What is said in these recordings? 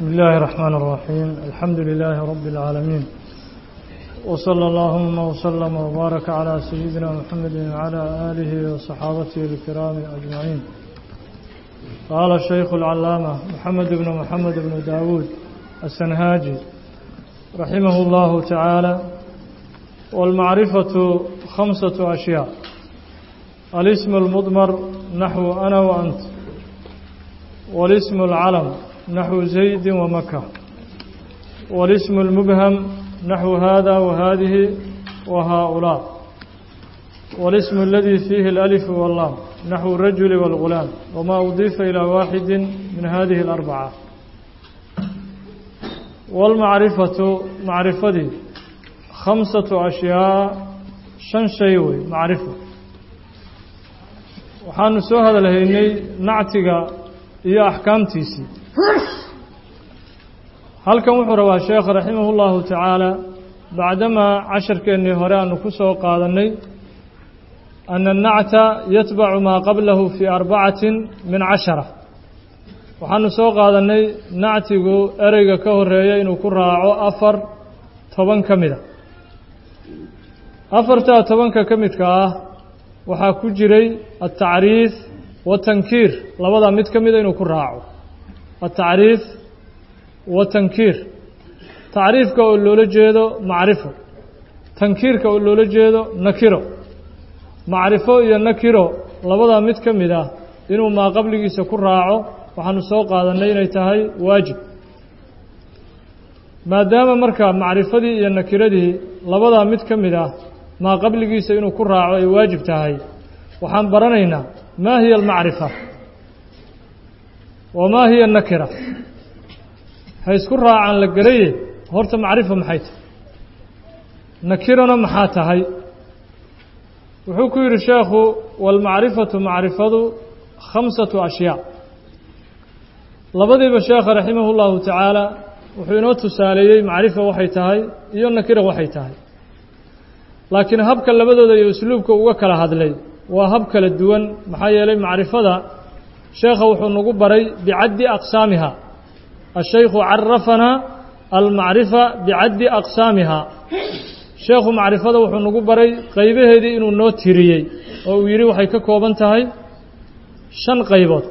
بسم الله الرحمن الرحيم الحمد لله رب العالمين وصلى اللهم وسلم وبارك على سيدنا محمد وعلى آله وصحابته الكرام أجمعين قال الشيخ العلامة محمد بن محمد بن داود السنهاجي رحمه الله تعالى والمعرفة خمسة أشياء الاسم المضمر نحو أنا وأنت والاسم العلم نحو زيد ومكة والاسم المبهم نحو هذا وهذه وهؤلاء والاسم الذي فيه الألف واللام نحو الرجل والغلام وما أضيف إلى واحد من هذه الأربعة والمعرفة معرفتي خمسة أشياء شن شيوي معرفة waxaanu soo hadalhaynay nactiga iyo axkaamtiisii halkan wuxuu rabaa sheekh raximah اllahu tacaala bacdamaa casharkeennii hore aanu ku soo qaadannay ana الnacta yatbacu maa qablahu fii arbacatin min cashara waxaanu soo qaadannay nactigu ereyga ka horeeya inuu ku raaco afar toban ka mida afartaa tobanka ka midka ah waxaa ku jiray altacriif watankiir labadaa mid ka mida inuu ku raaco altacriif watankiir tacriifka oo loola jeedo macrifo tankiirka oo loola jeedo nakiro macrifo iyo nakiro labadaa mid ka mid ah inuu maa qabligiisa ku raaco waxaanu soo qaadannay inay tahay waajib maadaama marka macrifadii iyo nakiradii labadaa mid ka mid ah maa qabligiisa inuu ku raaco ay waajib tahay waxaan baranaynaa maa hiya almacrifa wamaa hiya nakira ha isku raacaan la garaye horta macrifa maxay tahay nakirana maxaa tahay wuxuu ku yidhi sheekhu waalmacrifatu macrifadu khamsatu ashyaa labadiiba sheekha raximah اllahu tacaala wuxuu inoo tusaaleeyey macrifa waxay tahay iyo nakira waxay tahay laakiin habka labadooda iyo usluubka uga kala hadlay waa hab kala duwan maxaa yeelay macrifada sheekha wuxuu nagu baray bicaddi aqsaamiha ashaykhu carafanaa almacrifa bicaddi aqsaamiha sheekhu macrifada wuxuu nagu baray qaybaheedii inuu noo tiriyey oo uu yidhi waxay ka kooban tahay shan qaybood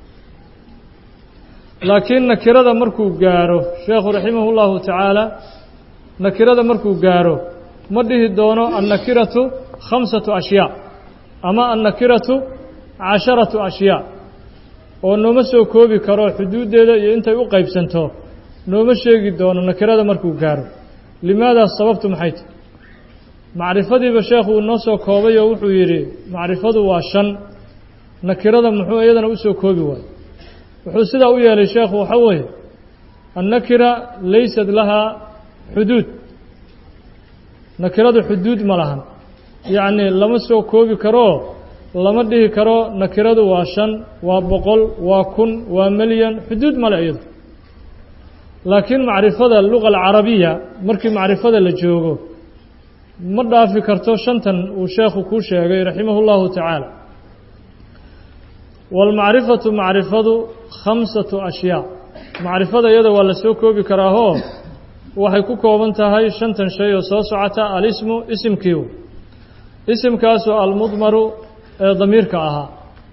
laakiin nakirada markuu gaaro sheekhu raximah اllahu tacaala nakirada markuu gaaro ma dhihi doono annakiratu khamsatu ashyaa ama annakiratu casharatu ashyaa oo nooma soo koobi karo xuduuddeeda iyo intay u qaybsanto nooma sheegi doono nakirada markuu gaaro limaadaas sababtu maxay tahy macrifadiiba sheekhu uu noo soo koobay oo wuxuu yidhi macrifadu waa shan nakirada muxuu iyadana u soo koobi waayo wuxuu sidaa u yeelay sheekhu waxaa weeye annakira laysat lahaa xuduud nakiradu xuduud ma lahan yacnii lama soo koobi karoo lama dhihi karo nakiradu waa shan waa boqol waa kun waa milyan xuduud male iyadu laakiin macrifada luga alcarabiya markii macrifada la joogo ma dhaafi karto shantan uu sheekhu kuu sheegay raximah اllahu tacaala waalmacrifatu macrifadu khamsatu ashyaa macrifada iyada waa la soo koobi karaahoo waxay ku kooban tahay shantan shay oo soo socota alismu isimkiiu isimkaasoo almudmaru ee damiirka ahaa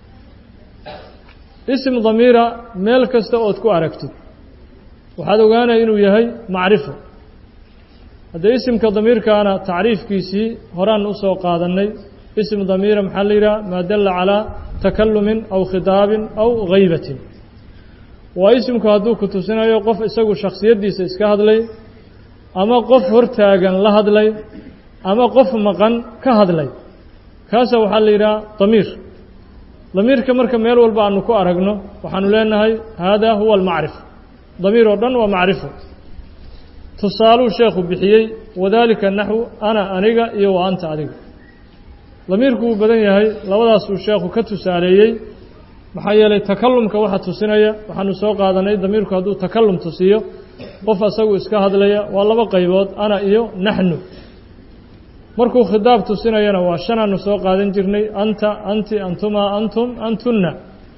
isim damiira meel kasta ood ku aragtid waxaad ogaanaya inuu yahay macrifo haddee isimka damiirkaana tacriifkiisii horaan u soo qaadannay isim damiira maxaa la yidhaha maa dalla calaa takalumin aw khidaabin aw haybatin waa isimku hadduu ku tusinayo qof isagu shakhsiyaddiisa iska hadlay ama qof hortaagan la hadlay ama qof maqan ka hadlay kaasa waxaa la yidhaha damiir damiirka marka meel walba aanu ku aragno waxaanu leenahay haadaa huwa almacrifa damiir oo dhan waa macrifo tusaaluu sheekhu bixiyey wadaalika naxwu ana aniga iyo wa anta adiga damiirku wuu badan yahay labadaasuu sheekhu ka tusaaleeyey maxaa yeelay takalumka waxa tusinaya waxaanu soo qaadanay damiirku hadduu takalum tusiyo qof asagu iska hadlaya waa laba qaybood ana iyo naxnu markuu khidaab tusinayana waa shanaanu soo qaadan jirnay anta anti antuma antum antunna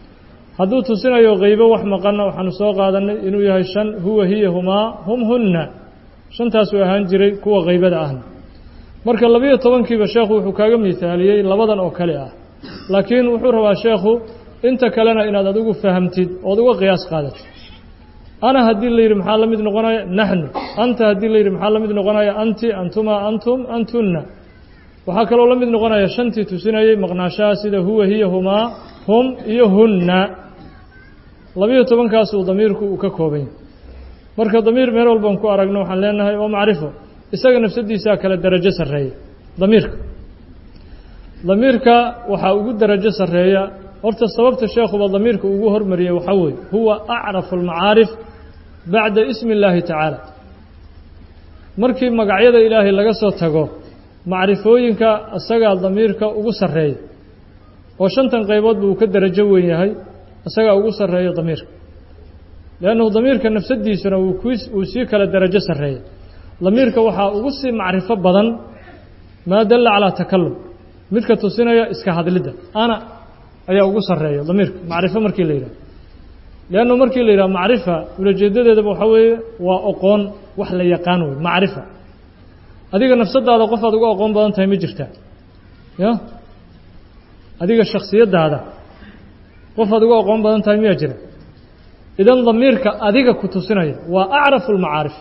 hadduu tusinayo qaybo wax maqanna waxaanu soo qaadanay inuu yahay shan huwa hiya humaa hum hunna shantaasuu ahaan jiray kuwa qaybada ahna marka labiyo tobankiiba sheekhu wuxuu kaaga miithaaliyey labadan oo kale ah laakiin wuxuu rabaa sheekhu inta kalena inaad adigu fahamtid ood uga qiyaas qaadatid ana haddii la yidhi maxaa la mid noqonaya naxnu anta haddii la yidhi maxaa la mid noqonaya anti antuma antum antunna waxaa kaloo la mid noqonaya shantii tusinayey maqnaashaha sida huwa hiya humaa hum iyo hunna labiyo tobankaasuu damiirku uu ka kooban yahay marka damiir meel walban ku aragno waxaan leenahay waa macrifo isaga nafsadiisaa kale darajo sarreeya damiirka damiirka waxaa ugu darajo sarreeya horta sababta sheekhuba damiirka ugu hormariyey waxaa weeye huwa acrafu almacaarif bacda ismi illaahi tacaala markii magacyada ilaahay laga soo tago macrifooyinka isagaa damiirka ugu sarreeya oo shantan qayboodba uu ka darajo weyn yahay isagaa ugu sarreeya damiirka liannahu damiirka nafsadiisuna wuu sii kala darajo sarreeya damiirka waxaa ugu sii macrifo badan maa dalla calaa takalum midka tusinaya iska hadlidda ana ayaa ugu sarreeya damiirka macrifo markii la yidhaha liannahu markii la yidhaha macrifa ulajeedadeedaba waxaa weeye waa oqoon wax la yaqaan wey macrifa adiga nafsadaada qofaad uga aqoon badan tahay ma jirtaa ya adiga shaksiyaddaada qofaad uga aqoon badan tahay miyaa jira idan damiirka adiga ku tusinaya waa acrafu lmacaarif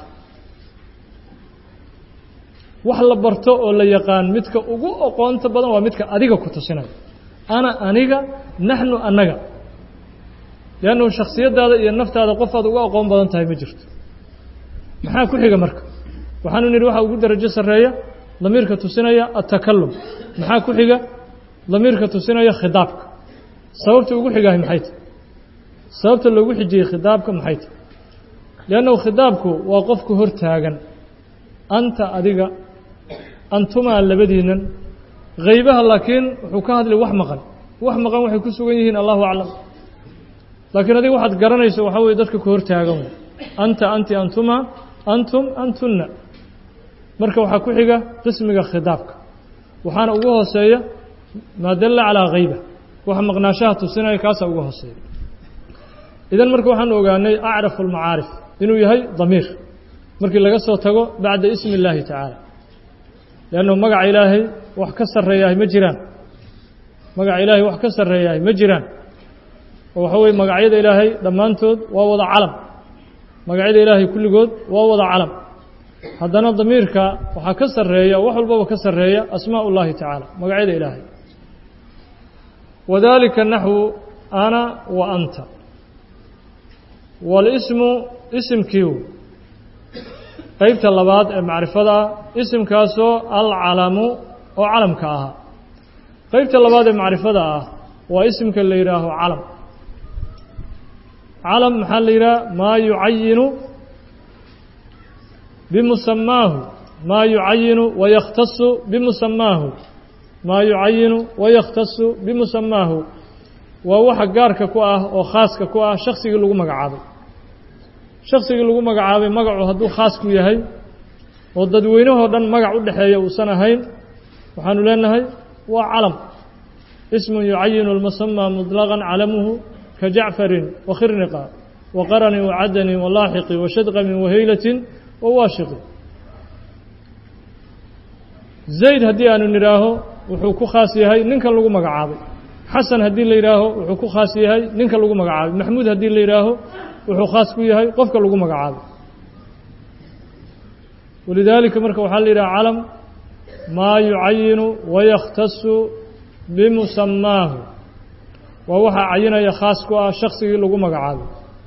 wax la barto oo la yaqaan midka ugu aqoonta badan waa midka adiga ku tusinaya ana aniga naxnu annaga liannahu shaksiyaddaada iyo naftaada qofaad uga aqoon badan tahay ma jirto maxaa ku xiga marka waxaanu nidhi waxaa ugu darajo sarreeya damiirka tusinaya atakalum maxaa ku xiga damiirka tusinaya khidaabka sababta ugu xigahay maxay tahy sababta loogu xijiyey khidaabka maxay tahy liannahu khidaabku waa qofku hor taagan anta adiga antumaa labadiinan haybaha laakiin wuxuu ka hadlay wax maqan wax maqan waxay ku sugan yihiin allahu aclam laakiin adiga waxaad garanayso waxaa weye dadka ku hor taagan wey anta anti antuma antum antunna marka waxaa ku xiga qismiga khidaabka waxaana ugu hooseeya maa dalla calaa hayba waxa maqnaashaha tusinaya kaasaa ugu hooseeya idan marka waxaanu ogaanay acrafu almacaarif inuu yahay damiir markii laga soo tago bacda ismi illaahi tacaala liannahu magaca ilaahay wax ka sarreeyahay ma jiraan magaca ilaahay wax ka sarreeyahay ma jiraan oo waxa weye magacyada ilaahay dhammaantood waa wada calam magacyada ilaahay kulligood waa wada calam haddana damiirka waxaa ka sarreeya wax walbaba ka sarreeya asmaa ullaahi tacaala magacyada ilaahay wadalika naxwu ana wa anta walismu isimkiiu qeybta labaad ee macrifada ah isimkaasoo alcalamu oo calamka ahaa qeybta labaad ee macrifada ah waa isimka la yidhaaho calam calam maxaa la yidhaha maa yucayinu bimusamaahu maa yucayinu wayakhtasu bimusamaahu maa yucayinu wayakhtasu bimusamaahu waa waxa gaarka ku ah oo khaaska ku ah shaksigii lagu magacaabay shaksigii lagu magacaabay magacu hadduu khaas ku yahay oo dadweynahoo dhan magac u dhexeeya uusan ahayn waxaanu leenahay waa calam ismun yucayinu almusamaa muطlaqan calamuhu ka jacfarin wakhirniqa waqaranin wacadanin walaaxiqi washadqamin wahaylatin wawaashiqi zayd haddii aanu nidhaaho wuxuu ku khaas yahay ninkan lagu magacaabay xasan haddii la yidhaaho wuxuu ku khaas yahay ninka lagu magacaabay maxmuud haddii la yidhaaho wuxuu khaas ku yahay qofka lagu magacaabay walidaalika marka waxaa la yidhaha calam maa yucayinu wayakhtasu bimusamaahu waa waxaa cayinaya khaas ku ah shaksigii lagu magacaabay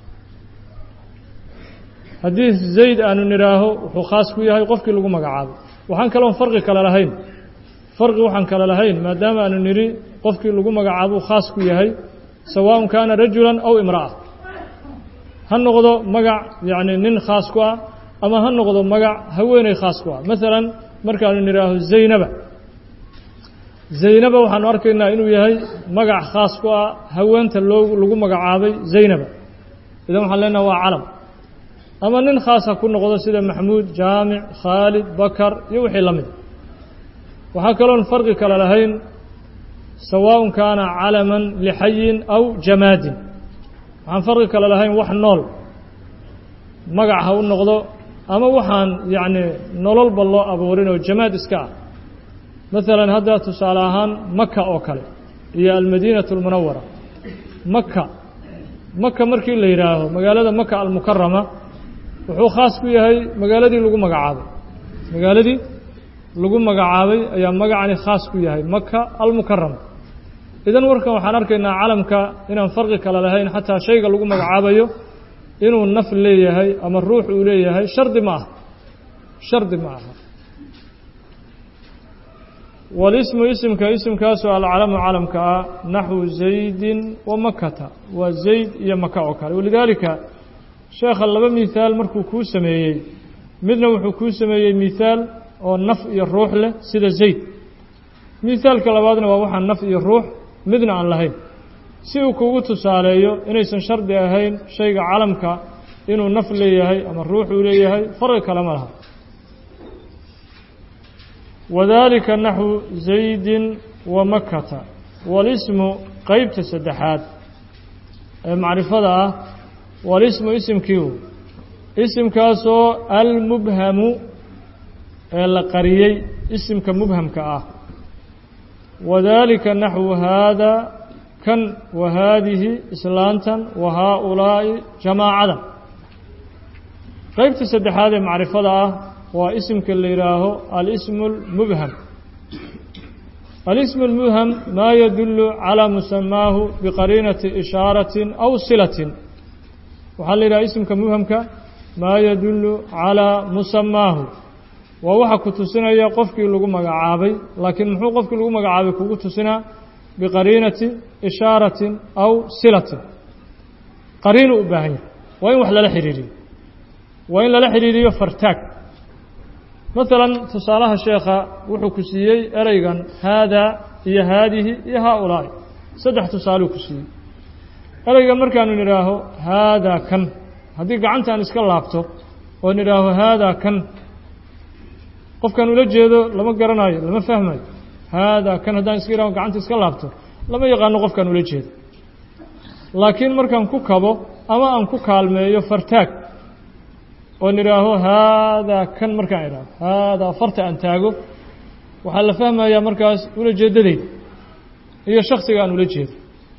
haddii zayd aanu nidhaaho wuxuu khaas ku yahay qofkii lagu magacaabay waxaan kaloon farqi kale lahayn farqi waxaan kale lahayn maadaama aanu nidhi qofkii lagu magacaabuu khaas ku yahay sawaaءun kaana rajulan aw imra'a ha noqdo magac yacni nin khaas ku ah ama ha noqdo magac haweeney khaas ku ah maalan markaanu nidhaaho zaynaba zaynaba waxaanu arkaynaa inuu yahay magac khaas ku ah haweenta loo lagu magacaabay zaynaba idan waxaan leenaha waa calam ama nin khaas ha ku noqdo sida maxmuud jaamic khaalid bakar iyo wixii la mida waxaa kaloon farqi kale lahayn sawaaءun kaana calaman lixayin aw jamaadin waxaan farqi kale lahayn wax nool magac ha u noqdo ama waxaan yacni nololba loo abuurin oo jamaad iska ah maalan hadda tusaale ahaan maka oo kale iyo almadiinatu almunawara maka maka markii la yidhaaho magaalada maka almukarama wuxuu khaas ku yahay magaaladii lagu magacaabay magaaladii lagu magacaabay ayaa magacani khaas ku yahay maka almukarama idan warkan waxaan arkaynaa calamka inaan farqi kale lahayn xataa shayga lagu magacaabayo inuu naf leeyahay ama ruux uu leeyahay shardi ma aha shardi ma aha walismu isimka isimkaasoo alcalamu calamka ah naxwu zaydin wa makata waa zayd iyo maka oo kale walidaalika sheekha laba mihaal markuu kuu sameeyey midna wuxuu kuu sameeyey mihaal oo naf iyo ruux leh sida zayd mihaalka labaadna waa waxaan naf iyo ruux midna aan lahayn si uu kugu tusaaleeyo inaysan shardi ahayn shayga calamka inuu naf leeyahay ama ruux uu leeyahay farqi kale ma laha wadalika naxwu zaydin wa makata walismu qeybta saddexaad ee macrifada ah walismu isimkiiu isimkaasoo almubhamu ee la qariyey isimka mubhamka ah wadalika naxwu haada kan wa haadihi islaantan wa haaulaa'i jamaacadan qeybta saddexaad ee macrifada ah waa isimka la yidhaaho alismu اlmubham alismu اlmubham maa yadulu calى musamaahu biqariinati ishaaratin aw silatin waxaa la yidhaha isimka mubhamka maa yadulu calىa musamaahu waa waxa ku tusinaya qofkii lagu magacaabay laakiin muxuu qofkii lagu magacaabay kugu tusinaa biqariinati ishaaratin aw silatin qariinu u baahan yahay waa in wax lala xidhiiriyo waa in lala xidhiiriyo fartaag maalan tusaalaha sheekha wuxuu ku siiyey ereygan haadaa iyo haadihi iyo haaulaa'i saddex tusaaluu ku siiyey ereygan markaanu nidhaaho haadaa kan haddii gacantaan iska laabto oo nidhaaho haadaa kan qofkaan ula jeedo lama garanayo lama fahmayo haadaa kan haddaan iska idhaho gacanta iska laabto lama yaqaano qofkaan ula jeedo laakiin markaan ku kabo ama aan ku kaalmeeyo fartaag oo nidhaaho haadaa kan markaan idhaaho haadaa farta aan taago waxaa la fahmayaa markaas ula jeedadeyda iyo shaksiga aan ula jeedo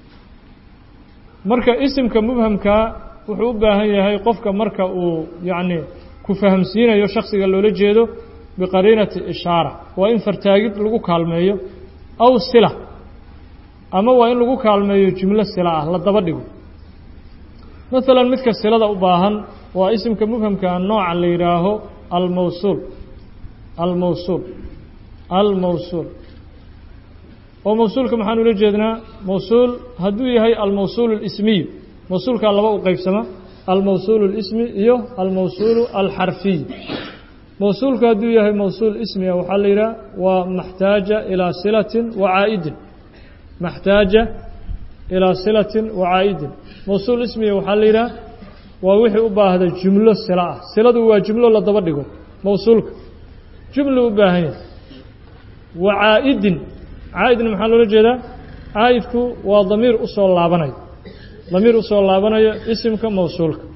marka isimka mubhamkaa wuxuu u baahan yahay qofka marka uu yacni ku fahamsiinayo shaksiga loola jeedo biqariinati ishaara waa in fartaagid lagu kaalmeeyo aw sila ama waa in lagu kaalmeeyo jumlo sila ah la daba dhigo maalan midka silada u baahan waa isimka mubhamka nooca la yidhaaho almawsuul almawsuul almawsuul oo mawsuulka maxaan ula jeednaa mawsuul hadduu yahay almawsuul اlismiyu mawsuulkaa laba u qeybsama almawsuul اlismi iyo almawsuul alxarfiy mawsuulku hadduu yahay mawsuul ismiga waxaa la yidhaha waa maxtaaja ilaa silatin wa caa'idin maxtaaja ilaa silatin wa caa'idin mawsuul ismiga waxaa la yidhaha waa wixii u baahda jumlo sila ah siladu waa jumlo la daba dhigo mawsuulka jumlu u baahan yahay wa caa'idin caa'idna maxaa loola jeedaa caa'idku waa damiir u soo laabanayo damiir usoo laabanayo isimka mawsuulka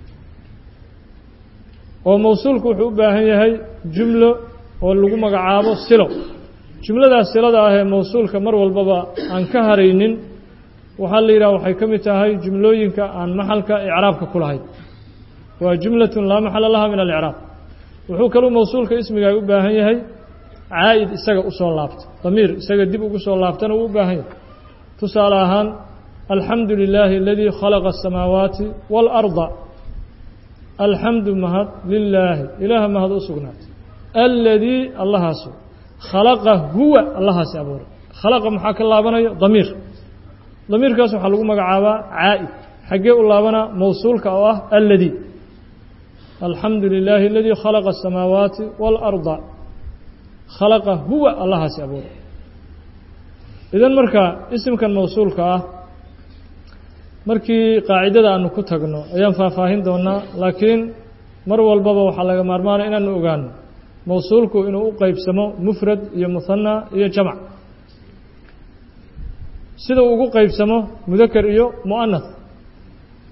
oo mawsuulku wuxuu u baahan yahay jumlo oo lagu magacaabo silo jumladaas silada ah ee mawsuulka mar walbaba aan ka haraynin waxaa la yidhaha waxay ka mid tahay jumlooyinka aan maxalka icraabka ku lahayn waa jumlatun laa maxala laha min alicraab wuxuu kaluu mawsuulka ismiga u baahan yahay caa'id isaga usoo laabta damiir isaga dib ugu soo laabtana wuu u baahan yahay tusaale ahaan alxamdu lilaahi aladii khalaqa asamaawaati waalarda alxamdu mahad lilaahi ilaaha mahad u sugnaatay aladii allahaasu khalaqa huwa allahaasi abuuray khalaqa maxaa ka laabanaya damiir damiirkaas waxaa lagu magacaabaa caa'id xaggee u laabanaa mawsuulka oo ah aladii alxamdu lilaahi aladii khalaqa asamaawaati waalarda khalaqa huwa allahaasi abuuray idan marka isimkan mawsuulka ah markii qaacidada aanu ku tagno ayaan faahfaahin doonaa laakiin mar walbaba waxaa laga maarmaanaya inaanu ogaano mawsuulku inuu u qeybsamo mufrad iyo muhanna iyo jamac sida uu ugu qeybsamo mudakar iyo mu'anath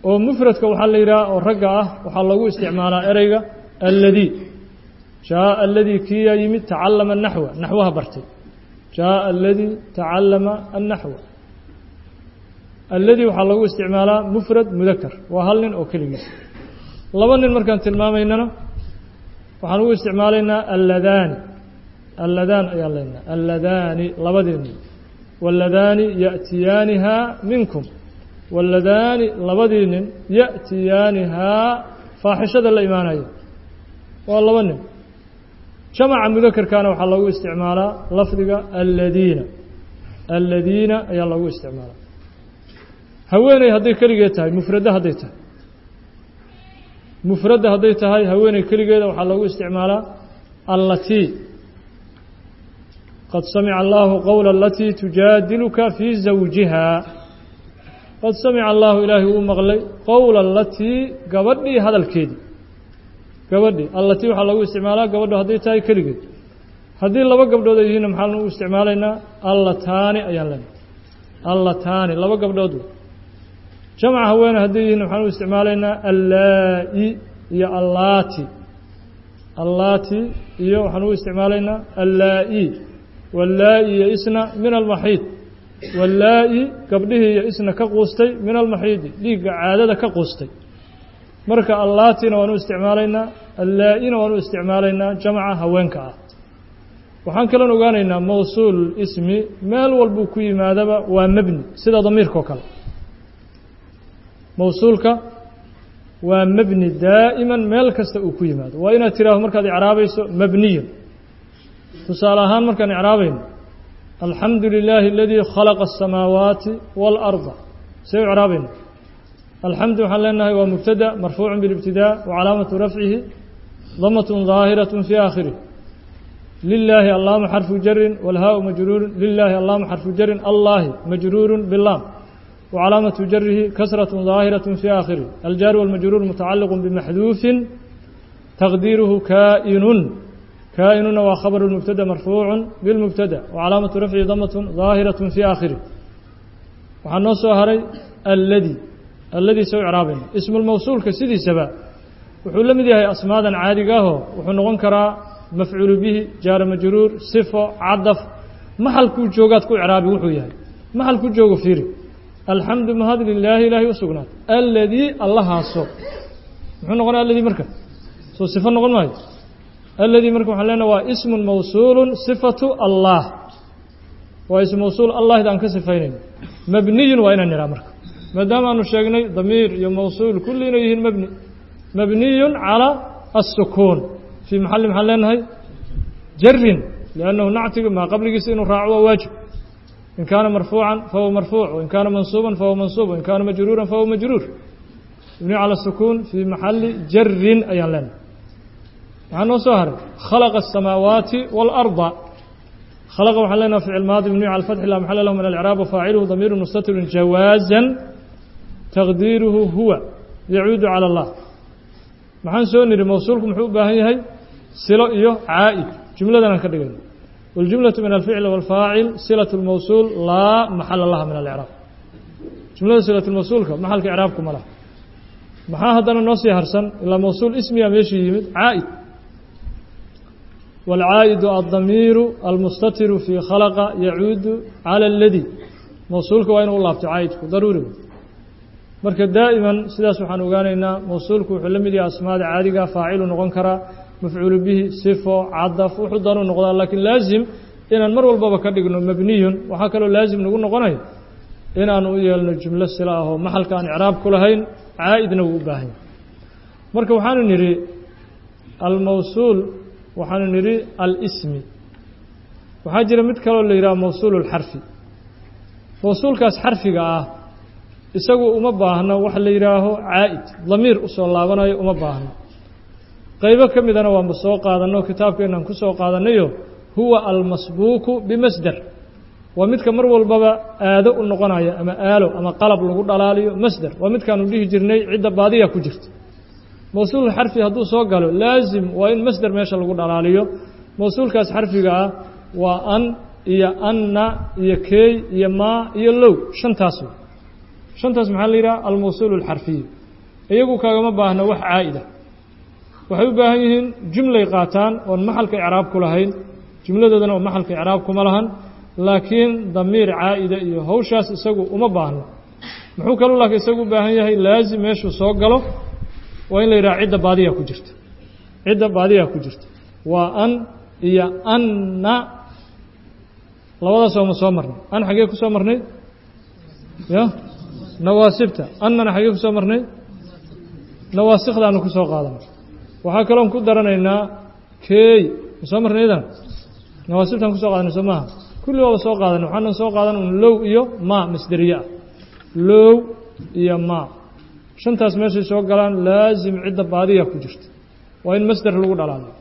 oo mufradka waxaa la yidhaha oo ragga ah waxaa lagu isticmaalaa ereyga alladii jaaءa aladii kiyaa yimid tacallama naxwa naxwaha bartay jaaءa aladii tacallama annaxwa alladii waxaa lagu isticmaalaa mufrad mudakar waa hal nin oo keligiis laba nin markaan tilmaamaynana waxaan ugu isticmaalaynaa alladaani alladaan ayaan leenaha alladaani labadii nin wاlladaani yaأtiyaanihaa minkum wاlladaani labadii nin yaأtiyaanihaa faaxishada la imaanaya waa laba nin jamaca mudakarkana waxaa lagu isticmaalaa lafdiga alladiina alladiina ayaa lagu isticmaalaa haweeney hadday keligeed tahay mufradda hadday tahay mufradda hadday tahay haweeney keligeeda waxaa lagu isticmaalaa allatii qad samica allahu qowla alatii tujaadiluka fii zawjiha qad samica allahu ilaahay uu maqlay qowla alatii gabadhii hadalkeedii gabadhii allatii waxaa lagu isticmaalaa gabadho hadday tahay keligeed haddii laba gabdhood ay yihiinna maxaan u isticmaalaynaa allataani ayaan leenahay allataani laba gabdhood jamca haweene hadday yihiin waxaan u isticmaalaynaa allaa-i iyo allaati allaati iyo waxaan u isticmaalaynaa allaa-i wallaa-i iyo isna min almaxiid wallaa-i gabdhihii iyo isna ka quustay min almaxiidi dhiigga caadada ka quustay marka allaatina waan u isticmaalaynaa allaa-ina waan u isticmaalaynaa jamca haweenka ah waxaan kaloon ogaanaynaa mawsuul ismi meel walbuu ku yimaadaba waa mebni sida damiirkao kale mawsuulka waa mebni daa'iman meel kasta uu ku yimaado waa inaad tiraahdo markaad icraabayso mebniyun tusaale ahaan markaan icraabayno alxamdu lilaahi aladii khalaqa aلsamaawaati wاlأrda see u icraabayno alxamdu waxaan leenahay waa mubtada marfuucu biاlibtidaa wacalaamatu rafcihi damat ظaahiraة fii aakhirih lilaahi allaama xarfu jarin wاlhaau majruuru lilaahi allaama xarfu jarin allahi majruuru bilaam وcلاaمة جره كسرة ظاaهرة في آخره الجار والمجرور متعلق بمحذوف تقديره كائن كائنna waa خبر المبتدى مرفوع بالمبتدى وعلاaمة رفعه ضمة ظاaهرة في آخره waxaa noo soo haray الdي الdي soo عraabayna اسم الموصuلka sidiisaba wuxuu la mid yahay أسmaadan caadigaahoo wuxuu noqon karaa مفcuل bه jaaر مجrوur صفo cadف maxalkuu joogaad ku craabi wuxuu yahay maxalku joogo fiiri alxamdu mahad lilaahi ilaahay u sugnaatay aladii allahaaso muxuu noqonaya aladii marka soo sifo noqon maayo aladii marka waxaan leenaha waa ismun mawsuulu sifatu allah waa ism mawsuul allahid aan ka sifaynayno mabniyun waa inaan nidhaha marka maadaama aanu sheegnay damiir iyo mawsuul kulli inay yihiin mabni mabniyun calى الsukuun fii maxali maxaan leenahay jarin liannahu nactiga maa qabligiisa inuu raaco waa waajib in kaana marfuuca fahuwa marfuuc wain kaana mansuuba fahuwa mansuub wain kaana majruura fahuwa majruur ibni calى الsukuun fii maxali jarin ayaan leenahay waxaa noo soo haray khalaqa الsamaawaati wاlأrضa khلqa waxaan leenaha ficil maadi mبniي calى الفتح la maxala lahu min الإعrاab wfaaciluhu damiir mustatir jawaaزا taqdiiruhu huwa yacuudu calى الlah maxaan soo niri mawsuulku muxuu u baahan yahay silo iyo caa'id jumladan aan ka dhigayno wاljumlaة min alficl wاlfaacil silaة الmawsuul laa maxala laha min الإعraab jumlada silaة الmawsuulka maxalka icraabku ma laha maxaa haddana noo sii harsan ilaa mawsuul ismiga meeshii yimid caa'id والcاaئد الضميir المستتر في khلق يعuud عlى الdي mوصuلka waa inu u laabto cاa'idku daruuri marka daaئما sidaas waxaan ogaanaynaa mوصuلku wuxuu la mid yahay asmaada caadiga faacilu noqon karaa mafcuul bihi صifo cadف wuxuu danu noqdaa lakin laaزim inaan mar walbaba ka dhigno mabniyun waxaa kaloo laaزim nagu noqonaya inaan u yeelno jumlo sila ahoo maxalka aan icraab ku lahayn caa'idna wuu u baahan yahay marka waxaanu nidhi almawsuul waxaanu nidhi alsmi waxaa jira mid kaloo la yidhaha mawsuul اlxarfi mawsuulkaas xarfiga ah isagu uma baahno waxa la yidhaaho caa'id damiir usoo laabanayo uma baahno qaybo ka midana waanba soo qaadanno kitaabkeenaan ku soo qaadanayo huwa almasbuuku bimasder waa midka mar walbaba aado u noqonaya ama aalo ama qalab lagu dhalaaliyo masder waa midkaanu dhihi jirnay cidda baadiya ku jirta mawsuul xarfi hadduu soo galo laazim waa in masder meesha lagu dhalaaliyo mawsuulkaas xarfiga ah waa an iyo anna iyo keey iyo maa iyo low shantaas wey shantaas maxaa la yidhaha almawsuul alxarfiyu iyagu kaagama baahna wax caa'ida waxay u baahan yihiin jumlay qaataan oon maxalka icraab ku lahayn jumladoodana oo maxalka icraab kuma lahan laakiin damiir caa'ida iyo hawshaas isagu uma baahno muxuu kaluu laakiin isagu u baahan yahay laazim meeshuu soo galo waa in la yidhaha cidda baadiyaa ku jirta cidda baadiyaa ku jirta waa an iyo anna labadaas ooma soo marnay an xaggee ku soo marnay ya nawaasibta annana xaggee ku soo marnay nawaasikdaanu ku soo qaadanay waxaa kaloon ku daranaynaa keey ma soo marnay idan nawaasibtaan kusoo qaadanay soo maaha kulli waaba soo qaadanay waxaanan soo qaadan un low iyo maa masderiye ah low iyo maa shantaas meeshay soo galaan laazim cidda baadiya ku jirta waa in masder lagu dhalaaliyo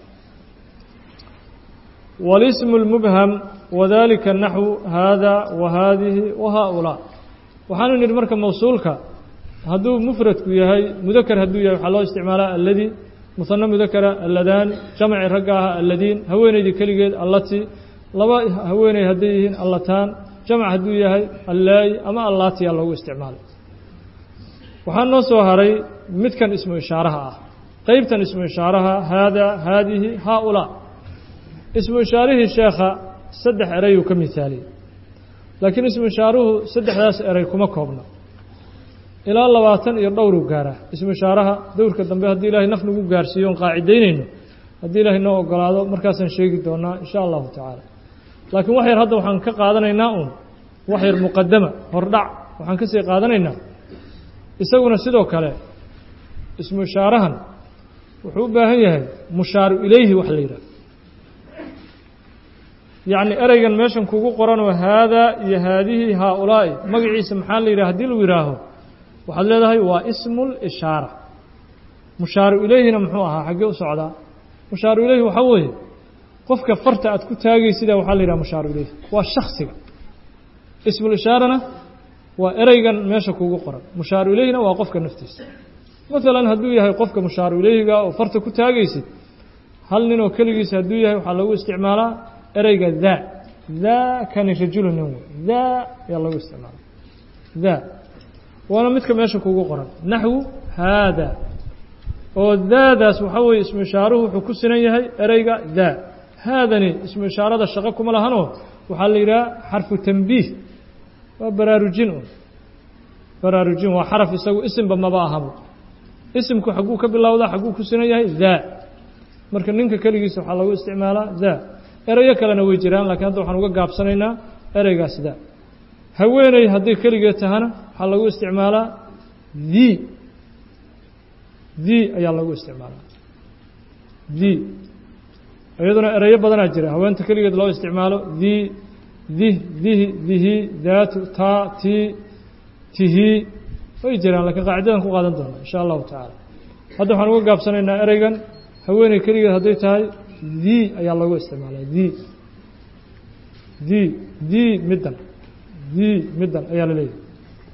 walismu اlmubham wadalika naxwu haada wa haadihi wa haaulaa waxaanu nidhi marka mawsuulka hadduu mufradku yahay mudakar hadduu yahay waxaa loo isticmaalaa alladii musano mudakara alladaani jamci ragga aha alladiin haweenaydii keligeed allati laba haweeney hadday yihiin allataan jamc hadduu yahay allaayi ama allaatiyaa loogu isticmaalay waxaa noo soo haray midkan ismu ishaaraha ah qeybtan ismu ishaaraha haada haadihi haaulaa ismu ishaarihii sheekha saddex erayuu ka mihaaliyey laakiin ismu ishaaruhu saddexdaas eray kuma koobna ilaa labaatan iyo dhowruu gaaraa ismu ishaaraha dowrka dambe haddii ilaahay naf nagu gaarsiiyo on qaacidaynayno haddii ilaahay noo ogolaado markaasaan sheegi doonaa insha allahu tacaala laakiin wax yar hadda waxaan ka qaadanaynaa uun wax yar muqadama hordhac waxaan ka sii qaadanaynaa isaguna sidoo kale ismu ishaarahan wuxuu u baahan yahay mushaaru ilayhi wax la yidhaah yacni ereygan meeshan kugu qoranoo haadaa iyo haadihi haaulaa'i magaciisa maxaa la yidhaha hadii lagu yidhaaho waxaad leedahay waa ismu lishaara mushaaru ilayhina muxuu ahaa xaggee u socdaa mushaaru ilayhi waxaa weeye qofka farta aad ku taagaysida waxaa la yidhaha mushaaru ilayhi waa shaksiga ismulishaarana waa ereygan meesha kugu qoran mushaaru ilayhina waa qofka naftiisa maalan hadduu yahay qofka mushaaru ilayhiga oo farta ku taagaysid hal nin oo keligiisa hadduu yahay waxaa lagu isticmaalaa ereyga daa daa kani rajulu nin wey daa ayaa lagu isticmaala daa waana midka meesha kugu qoran naxwu haada oo daadaas waxaa weeye ismu ishaaruhu wuxuu ku sinan yahay ereyga daa haadani ismu ishaarada shaqo kuma lahanoo waxaa la yidhaha xarfu tanbiih waa baraarujin un baraarujin waa xaraf isagu isimba maba ahabo isimku xagguu ka bilowdaa xagguu ku sinan yahay daa marka ninka keligiisa waxaa lagu isticmaalaa daa erayo kalena way jiraan lakiin hadda waxaan uga gaabsanaynaa ereygaas daa haweeney hadday keligeed tahana waxaa lagu isticmaalaa the the ayaa lagu isticmaalaa the iyaduna erayo badanaa jira haweenta keligeed loo isticmaalo the dih dihi dihi daatu taa ti tihi way jiraan lakiin qaacidadan ku qaadan doona insha allahu tacaala hadda waxaan uga gaabsanaynaa ereygan haweeney keligeed hadday tahay the ayaa lagu isticmaalaa the the the middan the middan ayaa la leeyahay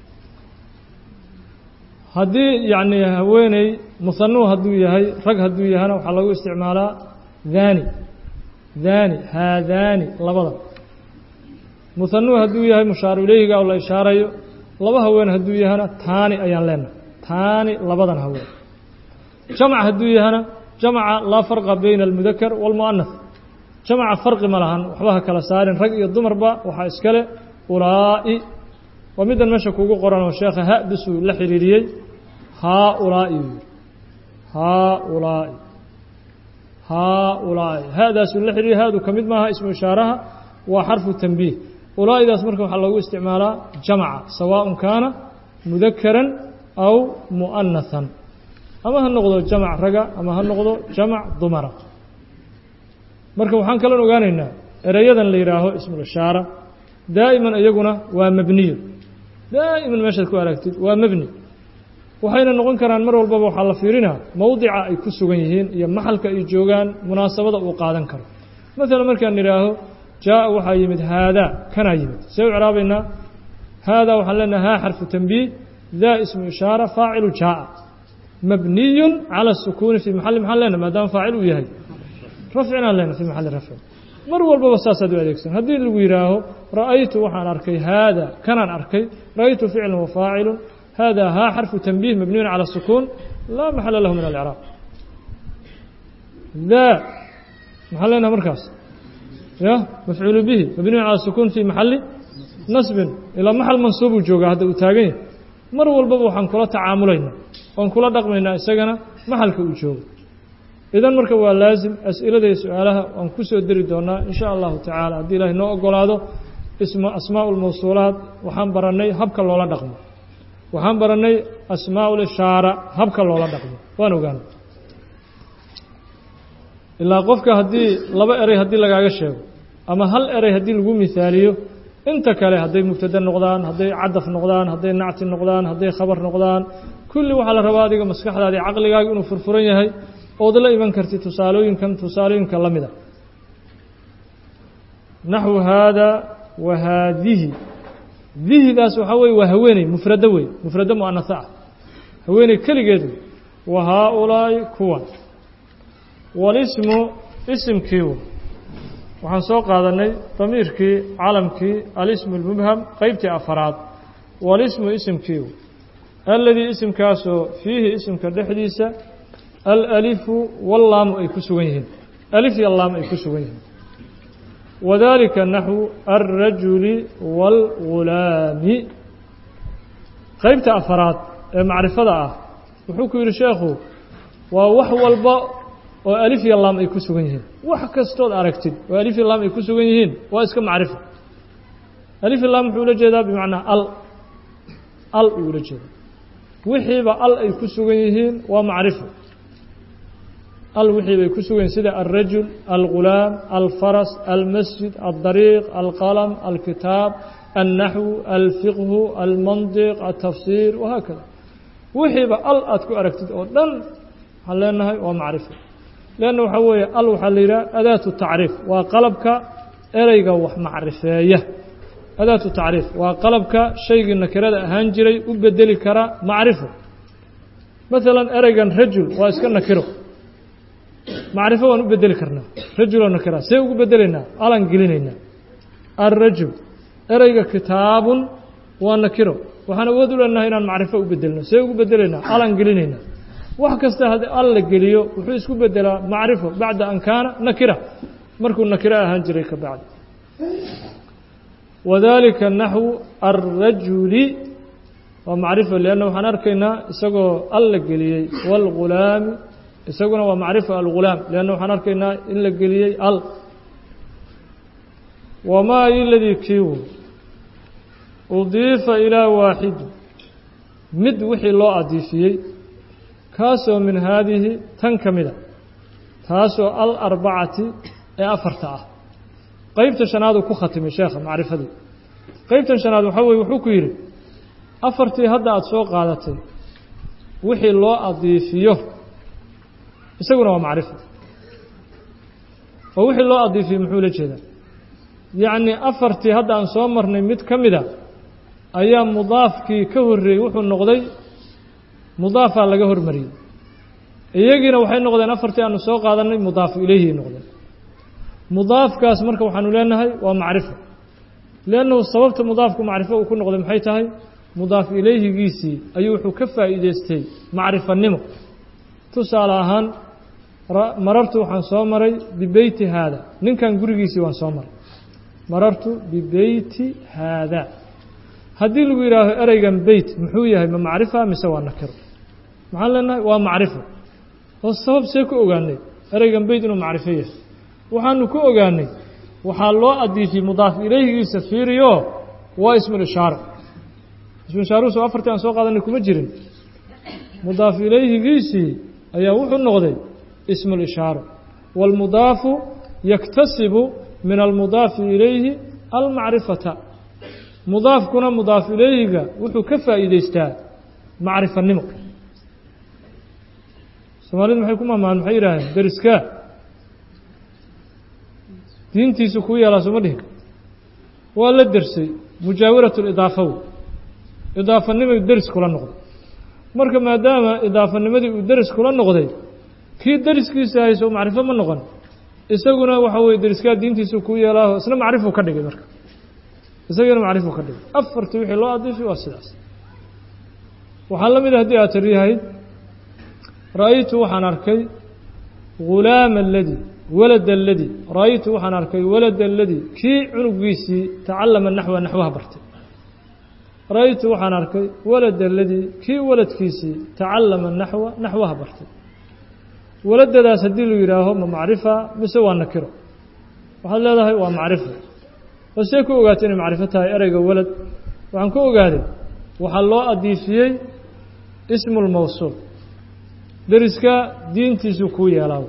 haddii yacni haweeney musanuu hadduu yahay rag hadduu yahana waxaa lagu isticmaalaa dhani dhani haadani labada musanuu hadduu yahay mushaaru ilayhiga oo la ishaarayo laba haween hadduu yahana taani ayaan leenahay taani labadan haween jamc hadduu yahana jamca laa farqa bayna almudakar wاlmu'anath jamca farqi ma lahan waxba ha kala saarin rag iyo dumarba waxaa iskale ulaa'i waa middan meesha kugu qoran oo sheekha ha-dusuu la xiriiriyey haaulaa'i buu yidhi haaulaa'i haaulaa'i ha-daasuu la xiriiriyey ha-du ka mid maaha ismu ishaaraha waa xarfu tanbiih ulaa'idaas marka waxaa loogu isticmaalaa jamca sawaaءun kaana mudakaran aw mu'anahan ama ha noqdo jamc raga ama ha noqdo jamc dumara marka waxaan kalon ogaanaynaa ereyadan la yidhaaho ismulishaara daa'iman iyaguna waa mebniyo daa'iman meeshaad ku aragtid waa mebni waxayna noqon karaan mar walbaba waxaa la fiirinaa mowdica ay ku sugan yihiin iyo maxalka ay joogaan munaasabada uu qaadan karo maalan markaan idhaaho jaaءa waxaa yimid haadaa kanaa yimid see u craabaynaa haadaa waxaan leenaha haa xarfu tanbiih daa ismu ishaara faacilu jaaءa mabniy calى الsukuuni fii maxali maxaan lena maadaama faacil uu yahay rafcinaan lena fii maxali rafcin mar walbaba saasaad u adeegsan haddii lagu yidhaaho ra'aytu waxaan arkay haada kanaan arkay ra'aytu ficlan wa faacilu hada haa xarfu tanbiih mabniyun calى الsukuun laa maxala lahu min alcraab daa maxaan leenaha markaas ya mafcuulu bihi mabniyun calى الsukuun fi maxali nasbin ilaa maxal mansuubuu joogaa hadda uu taagan yahay mar walbaba waxaan kula tacaamulaynaa oon kula dhaqmaynaa isagana maxalka uu joogo idan marka waa laazim as'ilada iyo su-aalaha waan ku soo deri doonaa in sha allahu tacaala haddii ilaahay noo ogolaado isma asmaa lmawsuulaat waxaan barannay habka loola dhaqmo waxaan barannay asmaa lishaara habka loola dhaqmo waan ogaana ilaa qofka haddii laba erey haddii lagaaga sheego ama hal erey haddii lagu mihaaliyo inta kale hadday mubtada noqdaan hadday cadaf noqdaan hadday nacti noqdaan hadday khabar noqdaan kulli waxaa la rabaa adiga maskaxdaadii caqligaaga inuu furfuran yahay ood la iman kartid tusaalooyinkan tusaalooyinka la mida naxwu haada wa haadihi dihidaas waxaa weye waa haweeney mufrado wey mufrado mu'anasa ah haweeney keligeed wey wa haa-ulaa'i kuwan walismu isimkii wey waxaan soo qaadanay damiirkii calamkii alismu اlmubham qeybtii afaraad walismu isimkii wey aladii isimkaasoo fiihi isimka dhexdiisa alalifu wallaamu ay ku sugan yihiin alif iyo laam ay ku sugan yihiin wadalika naxwu alrajuli wاlgulaami qeybta afaraad ee macrifada ah wuxuu ku yidhi sheekhu waa wax walba oo alif iyo laam ay ku sugan yihiin wax kastood aragtid oo alif iyo laam ay ku sugan yihiin waa iska macrifo alif iyo laam wuxuu ula jeedaa bimacnaa al al uu ula jeeda wixiiba al ay ku sugan yihiin waa macrifo al wixii bay ku sugan yihin sida alrajul algulaam alfaras almasjid aldariiq alqalam alkitaab alnaxwu alfiqhu almandiq altafsiir wahaakada wixiiba al aad ku aragtid oo dhan waxaan leenahay waa macrifo leanna waxaa weeye al waxaa la yidhaha adaatu tacriif waa qalabka ereyga wax macrifeeya adaatu tacriif waa qalabka shaygii nakirada ahaan jiray u bedeli kara macrifo maalan ereygan rajul waa iska nakiro macrifo waan u bedeli karnaa rajuloo nakira see ugu bedelaynaa alan gelinaynaa alrajul ereyga kitaabun waa nakiro waxaan awood u leenahay inaan macrifo u bedelno see ugu bedelaynaa alan gelinaynaa wax kasta haddii al la geliyo wuxuu isku bedelaa macrifo bacda an kaana nakira markuu nakiro ahaan jiray ka bacdi wadalika naxwu alrajuli waa macrifo leanna waxaan arkaynaa isagoo al la geliyey wاlgulaami isaguna waa macrifo algulaam leanna waxaan arkaynaa in la geliyey al wamaa iladii kiiwu udiifa ilaa waaxidi mid wixii loo adiifiyey kaasoo min haadihi tan ka mida taasoo alarbacati ee afarta ah qeybta shanaaduu ku khatimay sheekha macrifadii qeybtan shanaad waxaa weye wuxuu ku yidhi afartii hadda aada soo qaadatay wixii loo adiifiyo isaguna waa macrifo oo wixii loo adiifiyey muxuu la jeedaa yacni afartii hadda aan soo marnay mid ka mida ayaa mudaafkii ka horreeyey wuxuu noqday mudaafaa laga hormariyey iyagiina waxay noqdeen afartii aanu soo qaadanay mudaafu ilayhi noqdeen mudaafkaas marka waxaanu leenahay waa macrifo leannahu sababta mudaafku macrifo uu ku noqday maxay tahay mudaaf ilayhigiisii ayuu wuxuu ka faa'iideystay macrifanimo tusaale ahaan marartu waxaan soo maray bibeyti haada ninkan gurigiisii waan soo maray marartu bibeyti haada haddii lagu yidhaaho ereygan beyt muxuu yahay ma macrifa mise waa nakiro maxaan leenahay waa macrifo oo sabab see ku ogaanay ereygan beyt inuu macrifo yahay waxaanu ku ogaanay waxaa loo adiifiyey mudaaf ilayhigiisa fiiriyo waa ismulishaaro ismuishaaruhuso afartii aan soo qaadanay kuma jirin mudaaf ilayhigiisii ayaa wuxuu noqday ismulishaaro wاlmudaafu yaktasibu min almudaafi ilayhi almacrifata mudaafkuna mudaaf ilayhiga wuxuu ka faa'iideystaa macrifanimo soomaalidu maxay ku mahmahan maxay yidhaaheen deriskaa diintiisu kuu yeelaa sooma dhihin waa la dersay mujaawarat lidaafaw idaafanimay deris kula noqday marka maadaama idaafanimadii uu deris kula noqday kii deriskiisa hayso macrifo ma noqon isaguna waxa weye deriskaa diintiisu kuu yeelaaho isna macrifuu ka dhigay marka isagana macrifuu ka dhigay afartii wixii loo adiifi waa sidaas waxaa la mida haddii aad tiriyahayd ra'aytu waxaan arkay ghulaama aladii walad aladii ra'aytu waxaan arkay walad aladii kii cunugiisii tacallama naxwa naxwaha bartay ra'aytu waxaan arkay walad aladii kii waladkiisii tacallama naxwa naxwaha bartay waladadaas haddii lu yidhaaho ma macrifa mise waa nakiro waxaad leedahay waa macrifo oo see ku ogaatay inay macrifo tahay ereyga walad waxaan ku ogaaday waxaa loo adiifiyey ismu lmawsuul deriska diintiisu kuu yeelaa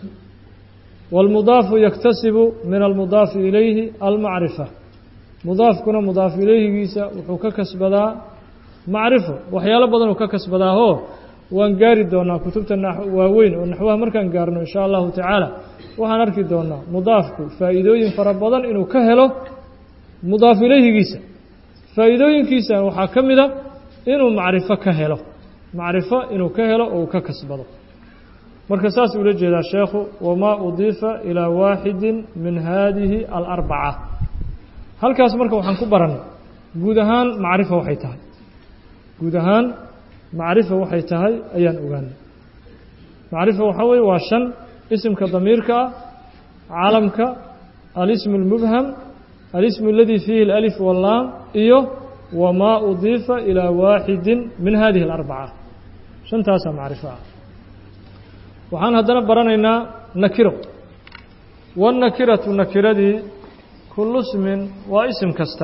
wاlmudaafu yaktasibu min almudaafi ilayhi almacrifa mudaafkuna mudaaf ilayhigiisa wuxuu ka kasbadaa macrifo waxyaalo badan uu ka kasbadaahoo waan gaari doonaa kutubta waaweyn oo naxwaha markaan gaarno in sha allahu tacaala waxaan arki doonaa mudaafku faa'iidooyin fara badan inuu ka helo mudaaf ilayhigiisa faa'iidooyinkiisa waxaa ka mida inuu macrifo ka helo macrifo inuu ka helo oo uu ka kasbado marka saas ula jeedaa sheekhu wamaa udiifa ilaa waaxidin min haadihi alarbaca halkaas marka waxaan ku barannay guud ahaan macrifo waxay tahay guud ahaan macrifo waxay tahay ayaan ogaanay macrifo waxaa weye waa shan isimka damiirka ah calamka alismu اlmubham alismu اladii fiihi اlalif wallaam iyo wamaa udiifa ilaa waaxidin min hadihi اlarbaca shantaasaa macrifo ah waxaan haddana baranaynaa nakiro wاnnakiratu nakiradii kullu smin waa isim kasta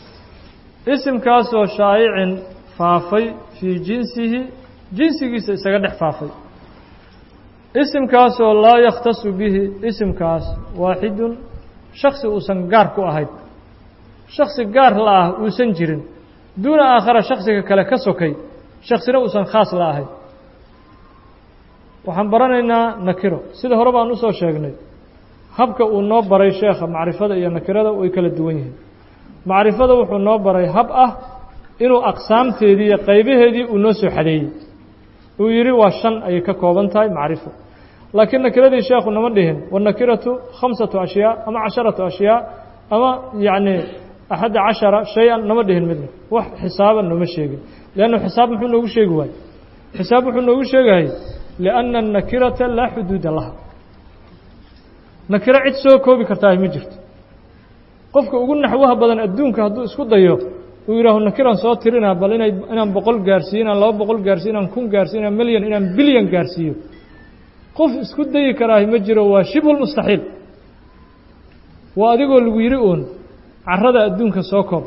isimkaasoo shaayicin faafay fii jinsihi jinsigiisa isaga dhex faafay isimkaasoo laa yakhtasu bihi isimkaas waaxidun shaksi uusan gaar ku ahayn shaksi gaar la ah uusan jirin duuna aakhara shaksiga kale ka sokay shaksina uusan khaas la ahayn waxaan baranaynaa nakiro sida hore baan usoo sheegnay habka uu noo baray sheekha macrifada iyo nakirada way kala duwan yihiin macrifada wuxuu noo baray hab ah inuu aqsaamteedii iyo qaybaheedii uu noo soo xadeeyey uu yidhi waa shan ayay ka kooban tahay macrifo laakiin nakiradii sheekhu nama dhihin wanakiratu khamsatu ashyaa ama casharatu ashyaa ama yacni axadda cashara shay-an nama dhihin midna wax xisaaban nooma sheegin leannu xisaab muxuu noogu sheegi waayey xisaab wuxuu noogu sheegayay lianna annakirata laa xuduuda laha nakiro cid soo koobi kartaa ma jirto qofka ugu naxwaha badan adduunka hadduu isku dayo uu yidhaaho nakiraan soo tirinaa bal inay inaan boqol gaarsiiyo inaan laba boqol gaarsiyo inaan kun gaarsiyo inaan milyan inaan bilyan gaarsiiyo qof isku dayi karaahi ma jiro waa shibhulmustaxiil waa adigoo lagu yidhi uun carada adduunka soo koob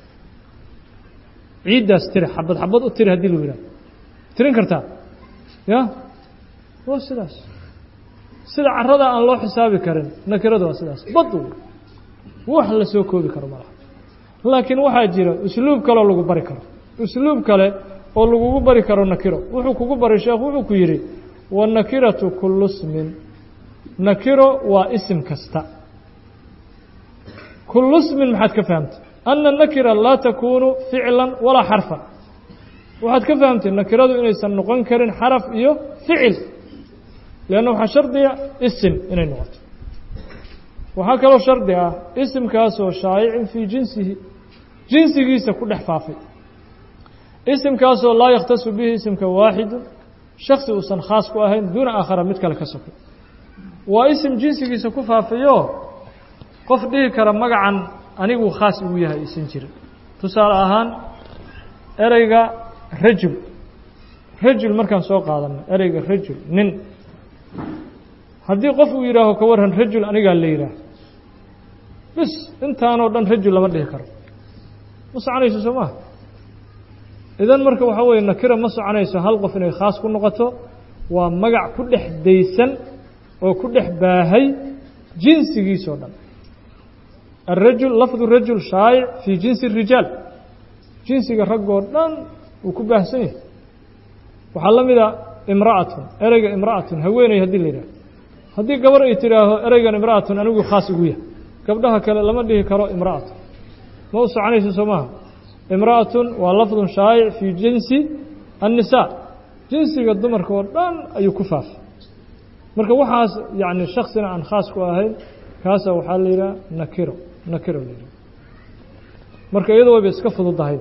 ciiddaas tiri xabad xabad u tiri haddii lagu yidhaho tirin kartaa ya waa sidaas sida carada aan loo xisaabi karin nakirada waa sidaas bad wax la soo koobi karo malaha laakiin waxaa jira usluub kaleoo lagu bari karo usluub kale oo lagugu bari karo nakiro wuxuu kugu baray sheekh wuxuu ku yidhi wanakiratu kullu smin nakiro waa isim kasta kullu smin maxaad ka fahamtay ana nakira laa takuunu ficlan walaa xarfan waxaad ka fahamtay nakiradu inaysan noqon karin xaraf iyo ficil leanna waxaa shardiga isim inay noqoto waxaa kaloo shardi ah isimkaasoo shaayicin fii jinsihi jinsigiisa ku dhex faafay isimkaasoo laa yakhtasu bihi isimka waaxidu shaksi uusan khaas ku ahayn duuna aakhara mid kale ka sokay waa isim jinsigiisa ku faafayoo qof dhihi kara magacan aniguu khaas igu yahay isan jirin tusaale ahaan ereyga rajul rajul markaan soo qaadanno ereyga rajul nin haddii qof uu yidhaaho ka warran rajul anigaa la yidhaah bis intaanoo dhan rajul lama dhihi karo ma soconayso soo maha idan marka waxaa weeye nakira ma soconayso hal qof inay khaas ku noqoto waa magac ku dhex daysan oo ku dhex baahay jinsigiisoo dhan الrajul lafdu rajul shaayic fii jinsi الrijaal jinsiga raggoo dhan uu ku baahsan yahay waxaa la mida imra'atun ereyga imra'atun haweeney haddii la yidhaho haddii gabar ay tidhaaho ereygan imra'atun anigu khaas igu yahay gabdhaha kale lama dhihi karo imra'atun ma u soconayso soo maaha imra'atun waa lafdun shaayic fii jinsi الnisaa jinsiga dumarka oo dhan ayuu ku faafay marka waxaas yani shaksina aan khaas ku ahayn kaasa waxaa la yidhaha nakiro nakiro la yidhaha marka iyado wayba iska fududahay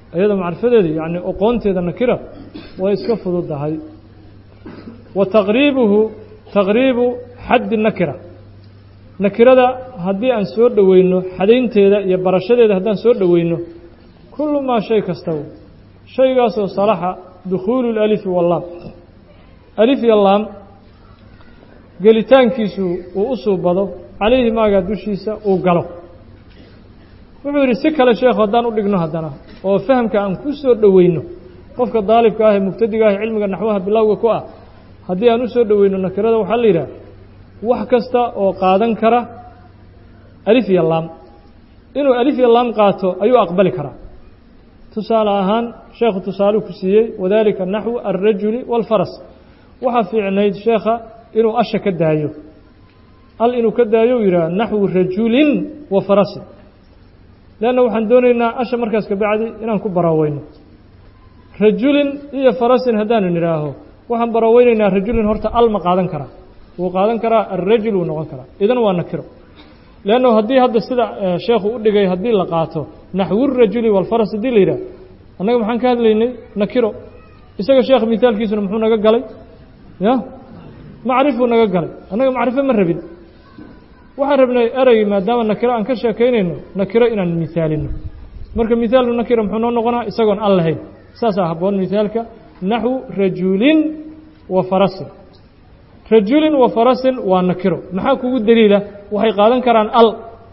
iyada macrifadeeda yacni oqoonteeda nakira way iska fududahay wa taqriibuhu taqriibu xaddi nakira nakirada haddii aan soo dhoweyno xadaynteeda iyo barashadeeda haddaan soo dhoweyno kullu maa shay kastaba shaygaasoo salaxa dukhuulu lalifi wallaam alif iyo laam gelitaankiisu uu u suubado calayhi maagaa dushiisa uu galo wuxuu yidhi si kale sheekhu haddaan u dhigno haddana oo fahamka aan ku soo dhoweyno qofka daalibka ah ee mubtadiga ah ee cilmiga naxwaha bilowga ku ah haddii aan u soo dhoweyno nakirada waxaa la yidhaha wax kasta oo qaadan kara alif iyo laam inuu alif iyo laam qaato ayuu aqbali karaa tusaale ahaan sheekhu tusaaluu ku siiyey wadalika naxwu alrajuli waalfaras waxaa fiicnayd sheekha inuu asha ka daayo al inuu ka daayo u yidhaha naxwu rajulin wa farasin leanna waxaan doonaynaa asha markaas kabacdi inaan ku baraaweyno rajulin iyo farasin haddaanu nidhaaho waxaan baraweynaynaa rajulin horta al ma qaadan karaa wuu qaadan karaa alrajul wuu noqon karaa idan waa nakiro leanno haddii hadda sida sheekhu u dhigay haddii la qaato naxwurajuli walfaras haddii la yidhaah annaga maxaan ka hadlaynay nakiro isaga sheekh mithaalkiisuna muxuu naga galay ya macrifuu naga galay annaga macrifo ma rabin waxaan rabnay erey maadaama nakiro aan ka sheekaynayno nakiro inaan mithaalino marka mithaalu nakira muxuu noo noqonaa isagoon al lahayn saasaa habboon mithaalka naxwu rajulin wa farasin rajulin wa farasin waa nakiro maxaa kugu daliila waxay qaadan karaan al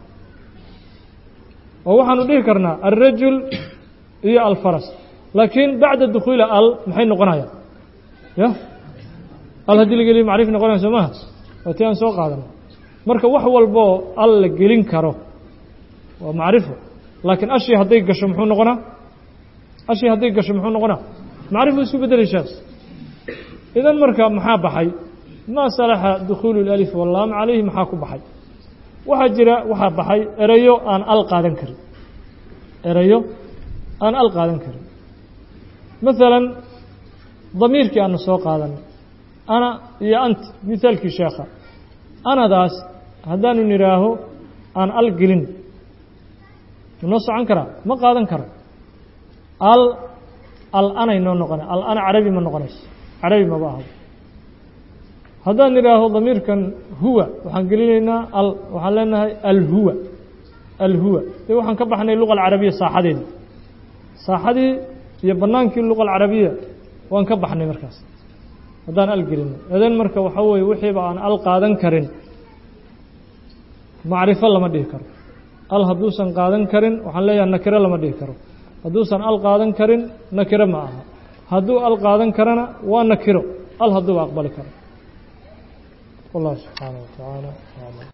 oo waxaanu dhihi karnaa alrajul iyo alfaras laakiin bacda dukhuuli al maxay noqonayaan ya al haddii la geliyo macrif noqonaya soo maha waa ti aan soo qaadano marka wax walboo al la gelin karo waa macrifo laakiin ashii hadday gasho muxuu noqonaa ashii hadday gasho muxuu noqonaa macrifu isku bedelay sheekh idan marka maxaa baxay maa salaxa dukhuulu اlalif wallaam calayhi maxaa ku baxay waxaa jira waxaa baxay erayo aan al qaadan karin erayo aan al qaadan karin maalan damiirkii aanu soo qaadanay ana iyo anti mithaalkii sheekha anadaas haddaanu nidhaaho aan al gelin noo socon karaa ma qaadan karo al al anay noo noqona al ana carabi ma noqonayso carabi maba ahdo haddaan nidhaaho damiirkan huwa waxaan gelinaynaa al waxaan leenahay alhuwa alhuwa dee waxaan ka baxnay luqa alcarabiya saaxadeedii saaxadii iyo bannaankii luqa alcarabiya waan ka baxnay markaas haddaan al gelino edan marka waxaa weeye wixiiba aan al qaadan karin macrifo lama dhihi karo al hadduusan qaadan karin waxaan leeyahay nakiro lama dhihi karo hadduusan al qaadan karin nakiro ma aha hadduu al qaadan karana waa nakiro al hadduuba aqbali karo والله سبحانه وتعالى أعلم